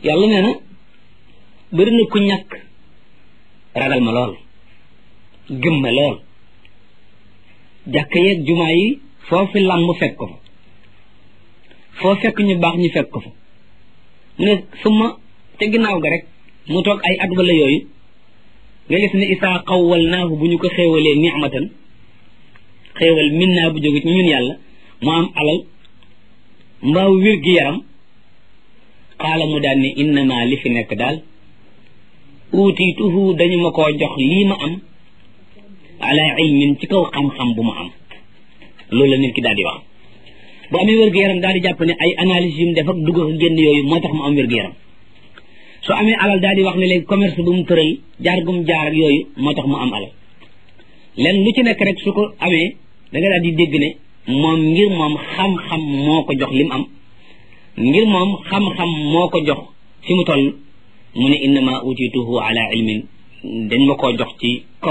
yàlla nee na bëri na ku ñàkk ragal ma lool gëm ma lool jàkk yeeg jumaa yi foofu làmb fekk ko fa foo fekk ñu baax ñu fekk ko fa mu ne suma te ginnaaw ga rek mu toog ay at wala yooyu nga gis ne isaa xawwal naahu bu ñu ko xéewalee nicmatan xéewal min naa bu jóge ci ñun yàlla mu am alal mbaaw wér gi yaram xaala mu daan ne innama li fi nekk daal uutiituhu dañu ma koo jox lii ma am ala ilmin ci kaw xam-xam bu ma am loolu la nit ki daal di wax bu amee wér gu yaram daal di jàpp ne ay analyse yu mu def ak dugg ak génn yooyu moo tax mu am wér gu yaram su amee alal daal di wax ne léegi commerce bu mu tëral jaar gum jaar ak yooyu moo tax mu am alal len lu ci nekk rek su ko amee da nga daal di dégg ne moom ngir moom xam-xam moo ko jox li mu am ngir moom xam-xam moo ko jox fi mu toll mu ne innama utituhu ala ilmin dañ ma koo jox ci kaw